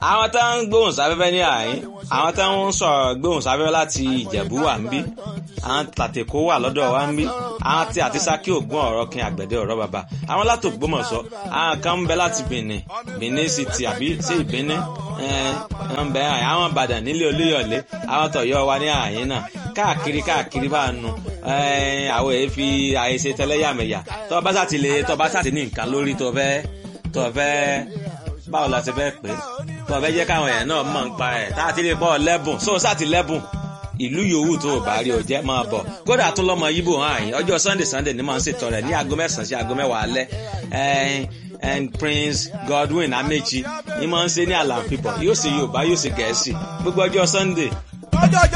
àwọn tá ń gbóhùn sáfẹ́fẹ́ ní àyín àwọn tá ń sọ̀rọ̀ gbóhùn sáfẹ́fẹ́ láti ìjẹ̀bú wà ń bí àwọn tàtẹ̀kọ́ wà lọ́dọ̀ wa ń bí àwọn tí àti sákì ògùn ọ̀rọ̀ kin àgbẹ̀dẹ ọ̀rọ̀ bàbá àwọn láti Ògbómọ̀ṣọ́ àwọn kan ń bẹ láti Benin Benin City àbí sí ìbíní ń bẹ àwọn Ìbàdàn nílé Olúyọ̀lé àwọn tọ̀yọ́ wa ní àyín náà káàkiri káàkiri bá nu àwọn èyí fi àìṣe tẹlẹ́yàmẹ̀yà tó bá sàtì lè tó bá sàtì ní nǹkan lórí tó fẹ́ tó fẹ́ báwo la ṣe fẹ́ pé tó fẹ́ jẹ́ káwọn èèyàn náà mọ̀ ń pa ẹ̀ tá a ti lè bọ́ lẹ́bùn sóò sàtì lẹ́bùn ìlú yòówù tó o bá rí o jẹ́ máa bọ̀ kódà tún lọ́mọ yíbò hàn àyìn ọjọ́ sunday sunday ni màá ń ṣètò rẹ̀ ní aago mẹ́sàn-án sí aago mẹ́wàá alẹ́ and prince godwin amechi ni màá ń ṣe ní àlàáfíà yóò ṣe yorùbá yóò ṣe gẹ̀ẹ́sì gbogbo ọjọ́ sunday. ọjọ́ ọjọ́